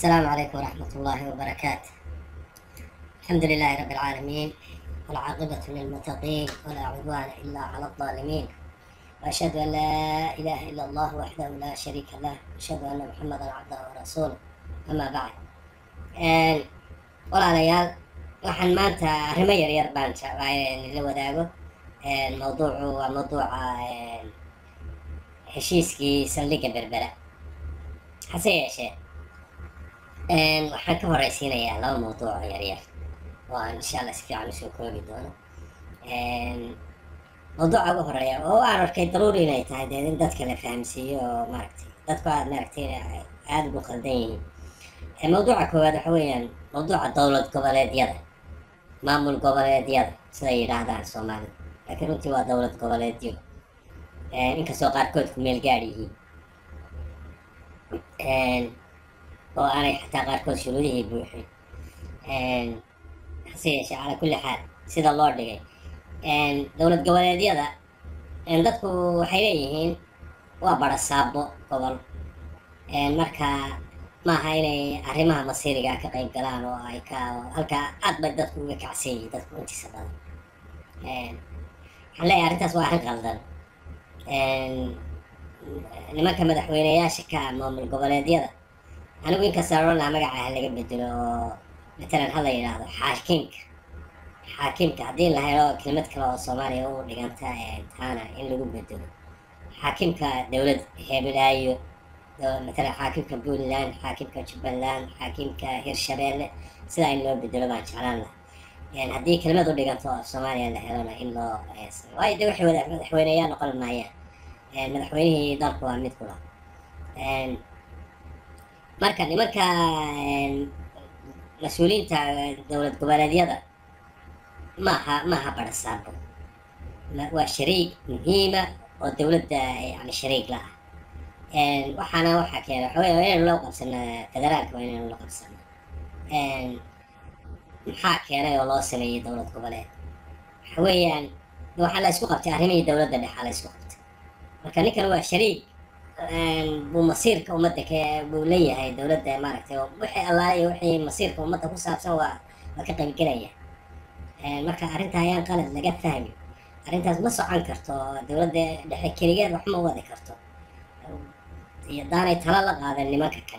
السلام عليكم ورحمة الله وبركاته الحمد لله رب العالمين والعاقبة للمتقين ولا عدوان إلا على الظالمين وأشهد أن لا إله إلا الله وحده لا شريك له وأشهد أن محمدا عبده ورسوله أما بعد Een, walaalayaal waxaan maanta arrimo yaryar baan jeclaa in la wadaago Een, mawduucu waa mawduuca een, heshiiskii saldhigga berbera hase yeeshee een, waxaan ka horeysiinayaa laba mawduuc oo yaryar oo aan insha allah si fiican usoo koobi doono Een, mawduuca ugu horeeya oo aan arkay daruuri inay tahay dee in dadka la fahamsiiyo oo maaragtay dadku aad maaragtay aada ugu khaldan yihiin Ee, mawduuca koowaad waxa weeyaan mawduuca dowlad goboleedyada maamul goboleedyada siday yidhaahdaan soomaalida laakiin runtii waa dowlad goboleedyo Ee, inkastoo qaarkood ku meel gaadh yihiin Een, oo aanay xataa qaarkood shuruudihii buuxin Een, hase yeeshee calaa kulli xaal sida loo dhigay Een, dowlad goboleedyada een, dadku waxay leeyihiin waa barasaabo gobol Een, marka maaha inay arrimaha masiiriga ka qayb galaan oo ay ka halkaa aad bay dadku uga kacsan yihiin dadku intiisa badan Een, waxaan leeyahay arrintaas waa arrin qaldan Een, nimanka madaxweyneyaasha ka ah maamul goboleedyada anigu inkasta odhan lahaa magaca ha laga bedelo oo matalan ha la yidhaahdo xaakimka xaakimka haddii la helo kelmad kale oo soomaaliya u dhiganta ee taana in lagu bedelo xaakimka dowlad heebelaayo do- matalan xaakimka puntland xaakimka jubbaland xaakimka hirshabeelle sidaa in loo bedelo baan jeclaan lahaa Een, haddii kelmad u dhiganto oo soomaaliya la helona in loo eh, sameeyo. waayo de waxay wada- madaxweyneyaal noqon maayaan Een, madaxweynihii dalku waa mid kula Een, marka nimanka een, mas-uuliyiinta dowlad goboleedyada maaha maaha barasaabo Ma- waa shariig muhiima oo dowladda yani shariig la ah Een, waxaana waxaa keena waxa weeye waa inaynu loo qabsano federaalka waa inaynu la qabsano Een, maxaa keenay oo loo sameeyey dowlad goboleed waxa weeyaan de waxaa la isku qabtay arrimihii dowladda dhexe la isku qabtay marka ninkan waa shariig Een, buu masiirka ummadda ka buu leeyahay dowladda maaragtay oo wixii allaale iyo wixii masiirka ummadda ku saabsan waa waa ka qaybgelaya Een, marka arrinta ayaan qalad laga fahmi arrintaas ma socon karto dowladda dhexe keligeed wax ma wadi karto iyo daanay tala la qaadan nimanka kan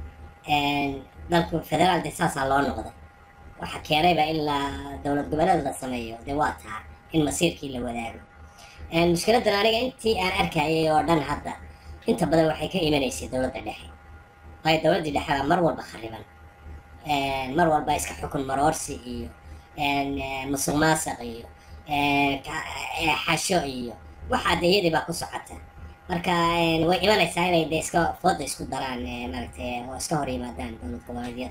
Een, dalku federaal de saasaa loo noqday waxa keenayba in la dowlad goboleed la sameeyo de waa taa in masiirkii la wadaago Een, mushkiladan aniga intii aan arkayay oo dhan hadda inta badan waxay ka imanaysay dowladda dhexe waayo dowladdii dhexe baa mar walba khariban Een, mar walba iska xukun maroorsi iyo een, eh, musuq maasuq iyo een, ka- eh, xasho iyo waxaa de iyadii baa ku socota marka een, way imanaysaa inay de iska fooda isku daraan eh, maaragtay oo iska hor yimaadaan dowlad goboleedyada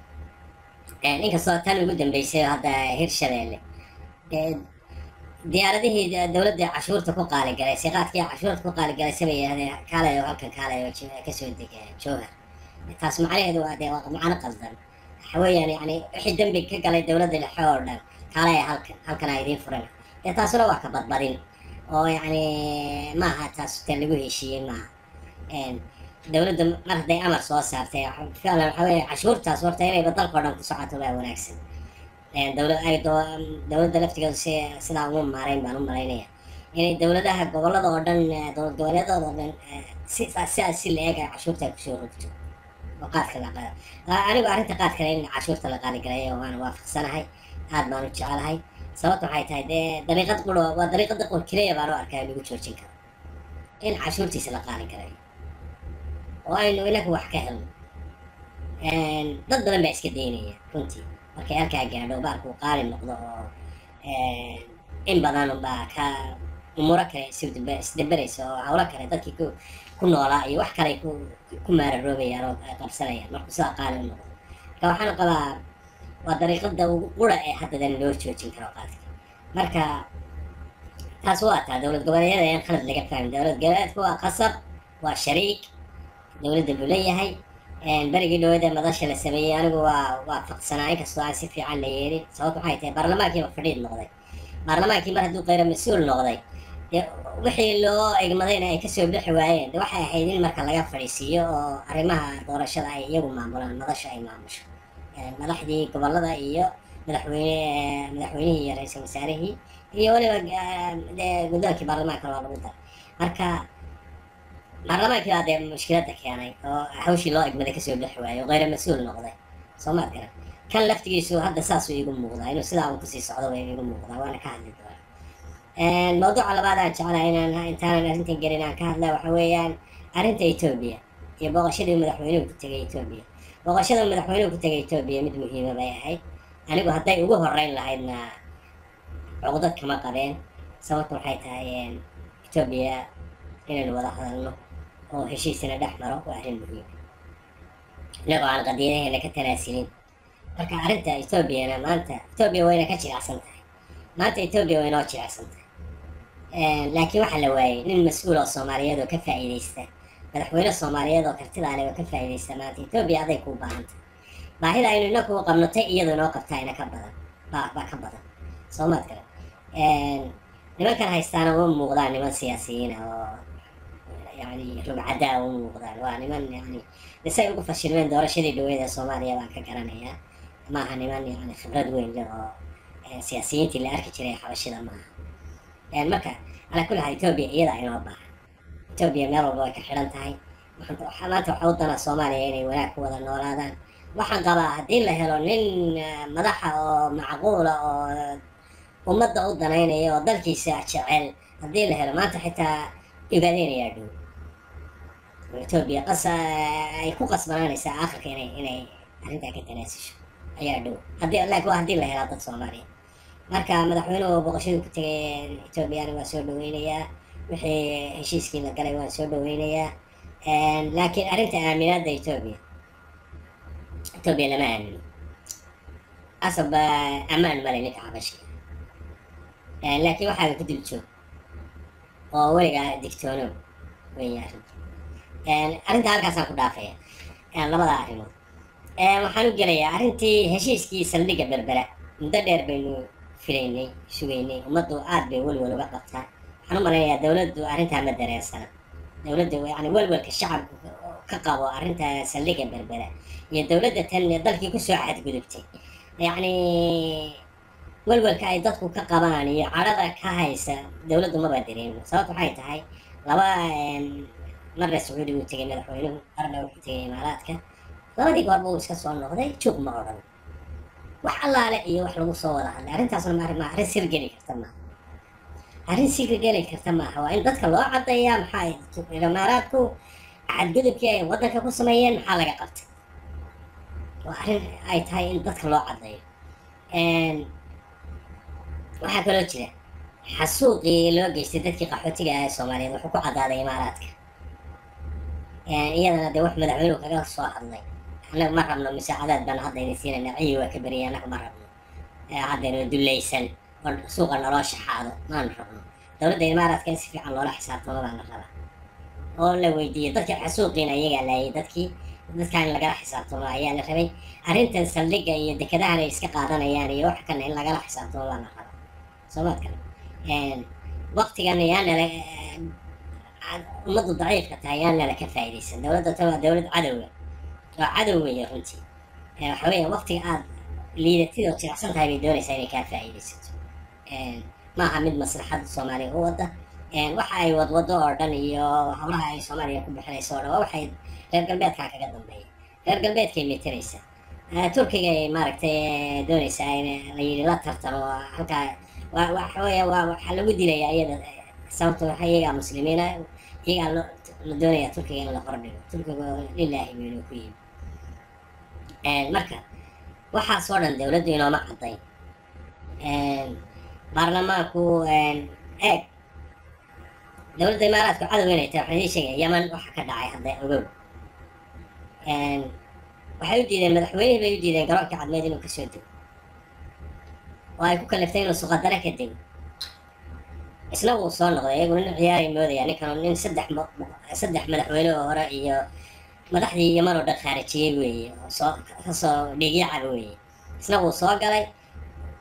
Een, inkastoo tan ugu dambeysay hadda hirshabeelle dee diyaaradihii de- dowladda cashuurta ku qaaligalay siqaadkii cashuurta ku qaaligalaysa bay yidhahdeen kaalay oo halkan kaalay oo jo- kasoo dega jooga taas macnaheedu waa dee waa macno qaldan waxa weeyaan yani wixii dembi ka galay dowladda dhexe oo dhan kaalay halkan halkan aa idiin furan dee taasuna waa ka badbadin oo yacni maaha taas te lagu heshiiyey maaha Een, dowladda mar hadday amar soo saartay waxa- ficlan waxa weeye cashuurtaas horta inayba dalka oo dhan ku socoto baa wanaagsan Een, dowlad ay doo- dowladda laftigeedu si sidaa ugu maarayn baan u malaynaya inay dowladaha gobolada oo dhan eh, dowlad goboleedada oo dhan eh, si sidaas si la eeg ay cashuurta ay kusoo rogto oo qaadka la qaado Aa, anigu arrinta qaadkana in cashuurta la qaaligalay waan waafaqsanahay aad baan u jecelahay sababta waxay tahay dee dariiqad quro waa dariiqada qor keliya baan u arkaa in lagu joojin karo in cashuurtiisa la qaaligalay oo aynu inagu wax ka helno Een, dad badan baa iska daynaya runtii markay halkaa gaadho baalku uu qaali noqdo oo een, in badan baa ka umuro kale isdaba- isdabaraysa oo hawlo kale dadkii ku ku noolaa iyo wax kale ay ku ku maararoobayaan oo ay qabsanayaan markuu sidaa qaali u noqdo marka waxaan qabaa waa dariiqada ugu qura ee haddadan loo joojin karo qaadka marka taas waa taa dowlad goboleedyada ayaan khalad laga fahmin dowlad goboleedku waa qasab waa shariik dowladda buu leeyahay Een, berigii dhawada madasha la sameeyey anigu waa waafaqsanaa inkastoo aan si fiican la yeelin sababta waxay tahay baarlamaankiiba fadhiid noqday baarlamaankii mar hadduu qayra mas-uul noqday dee wixii loo egmadayna ay kasoo bixi waayeen de waxay ahayd in marka laga fadhiisiiyo oo arrimaha doorashada ay iyagu maamulaan madasha ay maamusho madaxdii gobolada iyo madaxweyne madaxweynihii iyo ra-iisul wasaarihii iyo weliba dee guddoonkii baarlamaanka loo lagu daray marka baarlamaankii baa dee mushkiladda keenay oo hawshii loo egmaday kasoo bixi waayey oo kheyra mas-uul noqday soo maad garan kan laftigiisu hadda saasuu iigu muuqdaa inuu sidaa uu kusii socdo bay iigu muuqdaa waana ka hadli doonaa mawduuca labaad aan jeclahay inaan intaanan arrintan gelin aan ka hadla waxa weeyaan arrinta etoobiya iyo booqashadii madaxweynuhu ku tegay etoobiya booqashada madaxweynuhu ku tegay etoobiya mid muhiima bay ahayd anigu hadday ugu horeyn lahaydna cuqdad kama qabeen sababta waxay tahay etoobiya inaynu wada hadalno oo heshiisina dhex maro waa arrin muhiima inagoo aan qadiyadaheena ka tanaasilin marka arrinta etoobiyana maanta etoobiya wayna ka jilicsan tahay maanta etoobiya way noo jilicsan tahay laakiin waxaa la waayey nin mas-uul oo soomaaliyeed oo ka faa'iidaysta madaxweyne soomaaliyeed oo kartida leh oo ka faa'iidaysta maanta etoobiya aday kuu baahan tahay baahida aynu inaku qabnotay iyadu inoo qabtaa ina ka badan baa baa ka badan soo maad garan nimankan haystaana uma muuqdaan niman siyaasiyiina oo yani rugcadaa uma muuqdaan waa niman yani isay ugu fashilmeen doorashadii dhaweyd ee soomaaliya baan ka garanayaa maaha niman yani khibrad weyn leh oo siyaasiyiintii la arki jiray xabashida maaha marka calaa kulli xaal etoobiya iyada inoo baahan etoobiya meel walba way ka xidhan tahay maanta waxaa u dana soomaaliya inay wanaag ku wada noolaadaan waxaan qabaa haddii la helo nin madaxa oo macquula oo ummadda u danaynaya oo dalkiisa jecel haddii la helo maanta xitaa ogaadeynayaa dhow etoobiya qas ay ku qasbanaanaysaa aakhirka inay inay arrintaa ka tanaasisho ayaa dhow haddii laakiin waa haddii la helaa dad soomaaliya marka madaxweynuhu boqoshadii ku tegay etoobiyana waa soo dhaweynayaa wixii heshiiskii la galay waan soo dhaweynayaa laakiin arrinta aaminaadda etoobiya etoobiya lama aamino asab ammaan male ninka xabashiga laakiin waxaaga ku dul joog oo weligaa digtoonow weya arrinta arrinta halkaasaan ku dhaafaya labada arrimood waxaan u gelayaa arrintii heshiiskii saldhigga berbera muddo dheer baynu filaynay sugaynay ummaddu aad bay welwel uga qabtaa waxaan u malaynayaa dowladdu arrintaa ma dareersana dowladda yani welwelka shacabku ka qabo arrinta saldhigga berbera iyo dowladda tan dalkii kusoo xadgudubtay yacni welwelka ay dadku ka qabaan iyo cadhada ka haysa dowladdu maba dareemo sababta waxay tahay laba marna sacuudiga uu tegay madaxweynuhu marna wuxuu tegay imaaraadka labadii goorba uu iska soo noqday juuq ma odhan wax allaale iyo wax lagu soo wada hadlay arrintaasna ma ma arrin sir geli karta maaha arrin sir geli karta maaha waa in dadka loo caddeeyaa maxaa imaaraadku xadgudubkii ay waddanka ku sameeyeen maxaa laga qabtay waa arrin ay tahay in dadka loo caddeeyo waxaa kaloo jira xasuuqii loo geystay dadkii qaxootiga ah ee soomaaliyeed wuxuu ku caddaaday imaaraadka iyadana dee wax madaxweynuhu kaga soo hadlay annaga ma rabno musaacadaad baan haddayna siinayna ciyi waa ka beriyay annaga ma rabno haddaynu dullaysan oo suuqa naloo shaxaado maanu rabno dowladda imaaraadka in si fiican loola xisaabtamo baa la rabaa oo la weydiiyey dadkii xasuuqiina iyagaa laayay dadkii dadkaan lagala xisaabtamo ayaa la rabay arrintan saldhigga iyo dekadahan ay iska qaadanayaan iyo wax kana in lagala xisaabtamo baa la rabaa soomaad kale waqtigan yaanala ummaddu daciifka tahay yaanala ka faa'iidaysan dowladda tan waa dowlad cadowga oo cadow weeye runtii waxa weeye waqtiga aad liidatid oo jilicsan tahay bay doonaysaa inay kaa faa'iidaysato maaha mid maslaxadda soomaaliya u wadda waxa ay wadwado oo dhan iyo howlaha ay soomaaliya ku bixinayso oo dhan waa waxay reer galbeedkaa kaga dambeeya reer galbeedkay meteraysaa turkiga ay maaragtay doonaysaa in la yidhi la tartamo halkaa waa waxa weeye waa waxaa lagu dilayaa iyada sababto waxa iyagaa muslimiina iyagaa lo la doonayaa turkiga in la hordhigo turkiga lilaahi weynu ku yimi marka waxaasoo dhan dowladdu inooma caddayn baarlamaanku eeg dowladda imaaraadku cadow inay tahay waxaan idin sheegaya yaman waxa ka dhacay hadda ogow waxay u diideen madaxweynihii bay u diideen garoonka cadmeed inuu kasoo dego oo ay ku kaliftay inuu suqadare ka dego isna wuu soo noqday iyagu nin ciyaaray moodaya ninkan nin saddex saddex madaxweyne oo hore iyo madaxdii yaman oo dhan khaarijiyey weeye oo soo kasoo dhiigyacaba weeye isna wuu soo galay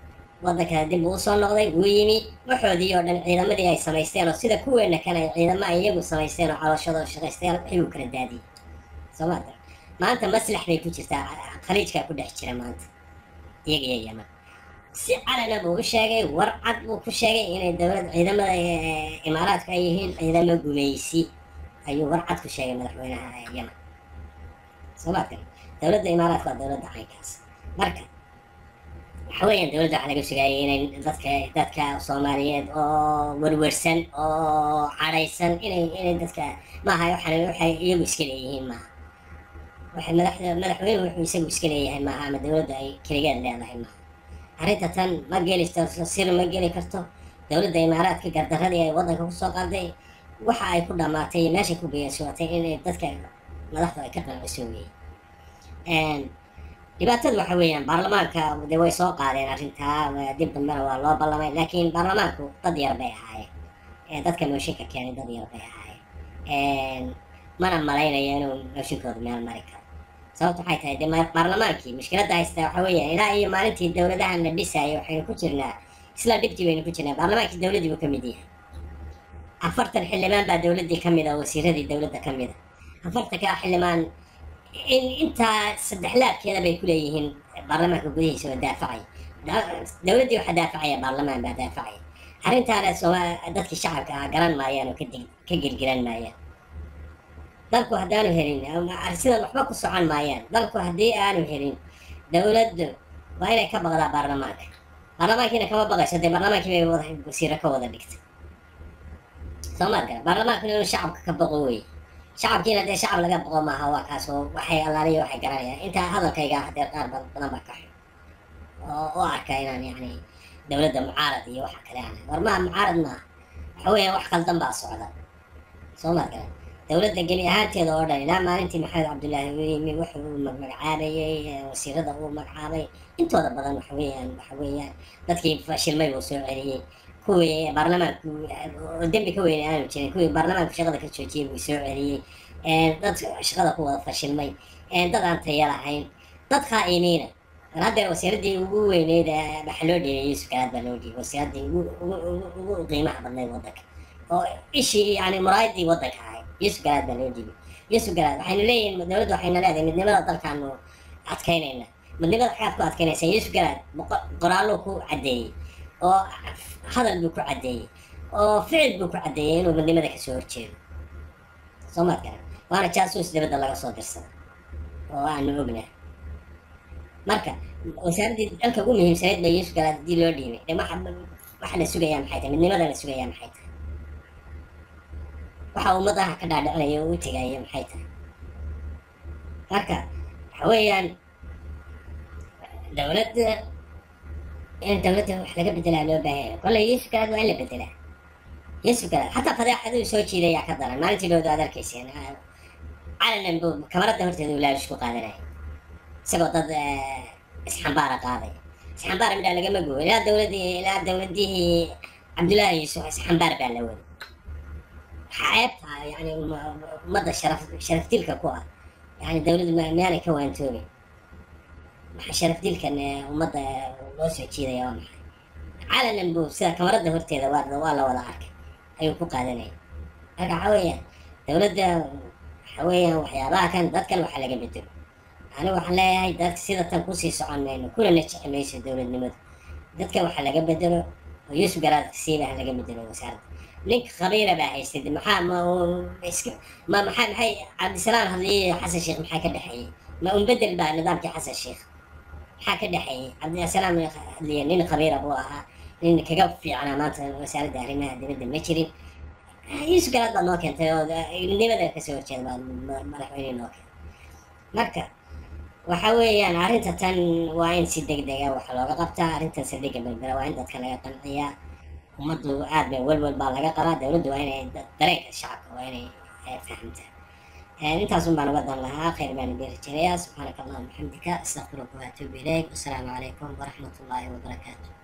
waddankana dib uu usoo noqday wuu yimi waxoodii oo dhan ciidamadii ay samaysteen oo sida kuweena kan ay ciidamo ay iyagu samaysteen oo calooshadoo shaqaysteen wixii uu kala daadiyey soo ma garan maanta maslax bay ku jirtaa khaliijkaa ku dhex jira maanta iyaga iyo yaman si calana buu u sheegay war cad buu ku sheegay inay dowlad ciidamada imaaraadku ay yihiin ciidamo gumeysi ayuu war cad ku sheegay madaxweynaha yaman soo ma garan dowladda imaaraadka waa dowladda caynkaas marka waxa weeyaan dowladda waxaa laga sugaayay inay dadka dadka soomaaliyeed oo werwersan oo cadhaysan inay inay dadka maaha waxaan waxay iyagu iska leeyihiin maaha waxay madaxda madaxweynuhu wuxuu isagu iska leeyahay maaha ama dowladda ay keligeed leedahay maaha arrinta tan ma geli karto sir ma geli karto dowladda imaaraadka gardaradii ay waddanka kusoo qaaday waxa ay ku dhammaatay meesha ku beyeeshootay inay dadka madaxdu ay ka qanciso weeye dhibaatadu waxa weeyaan baarlamaanka de way soo qaadeen arrintaa dib dambena waa loo ballamay laakiin baarlamaanku dad yar bay ahaayeen dadka mooshinka keenay dad yar bay ahaayeen mana malaynaya inuu mooshinkooda meel mari karo sababta waxay tahay de baarlamaankii mushkiladda haysta waxa weeyaan ilaa iyo maalintii dowladahan la dhisayay waxaynu ku jirnaa isla dhibtii baynu ku jirnaa baarlamaankii dowladdii buu ka mid yahay afartan xildhibaan baa dowladdii ka mid a wasiiradii dowladda ka mid a afartanka xildhibaan in intaa saddex laabkeeda bay ku leeyihiin baarlamaanka gudihiisa oo daafacaya dowladdii waxaa daafacaya baarlamaan baa daafacaya arrintaana sooma dadkii shacabka ah garan maayaan oo kadi ka gelgelan maayaan dalku haddaanu helin sidan waxba ku socon maayaan dalku haddii aanu helin dowladdu waa inay ka baqdaa baarlamaanka baarlamaankiina kama baqayso dee baarlamaankii bay wada wasiiro ka wada dhigtay soo maad gara baarlamaankuna inuu shacabka ka baqo weye shacabkiina dee shacab laga boqo maaha waa kaas oo waxay allaaliya waxay garanayaan intaa hadalkayga hadeer qaar badan baa ka xun oo u arka inaan yacni dowladda mucaarad iyo waxa kale aan war maa mucaarad maaha waxa weeyaan wax qaldan baa socda soo maad garan dowladda geli ahaanteeda oo dhan ilaa maalintii maxamed cabdullaahi uu yimi wuxuu uu magacaabayey wasiirada uu magacaabay intooda badan waxa weeyaan waxa weeyaan dadkii fashilmay buu soo celiyey kuwii baarlamaanku oo dembi ka weyne aanu jirin kuwii baarlamaanku shaqada ka joojiyey buu soo celiyey dad shaqada ku wada fashilmay dad aan taya lahayn dad khaa'imiina mar haddeer wasiiradii ugu weyneyd waxaa loo dhiibay yuusuf garaad baa loo dhiibay wasiiradii ugu ugu qiimaha badnayd waddanka oo ishii yani muraayadii waddanka ahayd yuusuf garaad baa loo dhiibay yuusuf garaad waxaynu leeyihin dowladda waxayna leedahay midnimada dalkaanu adkaynayna midnimada waxaad ku adkaynaysaa yuusuf garaad qoraallo ku caddeeyey oo hadal buu ku caddeeyey oo ficil buu ku caddeeyey inuu midnimada kasoo horjeedo soo maad garan waana jaasuus dibadda laga soo dirsada oo aanu ognahay marka wasaaraddii dalka ugu muhiimsanayd baa yuusuf garaad haddii loo dhiibay de waxa waxa la sugayaa maxay tahay midnimada la sugayaa maxay tahay waxa ummadaha ka dhaadhicinaya oo u tegaya maxay tahay marka waxa weeyaan dowladda in dowladda wax laga bedelaa loo baahanya kolley yuusuf garaad waa in la bedelaa yuusuf garaad xataa fadeexaduu soo jiidayaa ka daran maalintii dhowda aad arkayseen calanan buu kamaradda horteeda uu laalush ku qaadanaya isagoo dad isxambaara qaadaya isxambaara midhaa lagama gooyo ilaa dowladdii ilaa dowladihii cabdullaahi yuusuf isxambaar baa la waday ceebta yani ummadda sharaf sharaf dilka ku ah yani dowladdu miyaanay ka waantoobin maxaa sharaf dilkan ummadda loo soo jiidaya waa maxay calanan buu sida kamaradda horteeda waa waa la wada arkay ayuu ku qaadanaya marka waxa weeyaan dowladda waxa weeyaan waxyaabaha kan dadkan waxaa laga bedelo anigu waxaan leeyahay dadka sida tan kusii socon mayno kuna najixi mayso dowladnimadu dadka waxaa laga bedelo oo yuusuf garaadka siiba ha laga bedelo wasaaradda ninka khabiira baa haystay maxaa ma iska ma maxaa maxay cabdisalaam hadliye xasan sheekh maxaa ka dhexeeyey ma unbedel baa nidaamkii xasan sheekh maxaa ka dhexeeyey cabdisalaam hadliye nin khabiira buu ahaa nin kaga fiicnaa maanta wasaaradda arrimaha dibadda ma jirin yuusuf garaad baa noo keentay oo nimada kasoo horjeeda baa madaxweyne noo keentay marka waxa weeyaan arrinta tan waa in si deg dega wax looga qabtaa arrintan saldhigga berbera waa in dadka laga qanciyaa ummaddu aad bay welwel baa laga qabaa dowladdu waa inay dareenka shacabka waa inay fahamtaa intaasun baan uga dan lahaa khayr baan idin rajeynayaa subxaanaka allahuma bixamdika astaqfiruka waatuubu ilayk wasalaamu calaykum waraxmat ullaahi wabarakaatu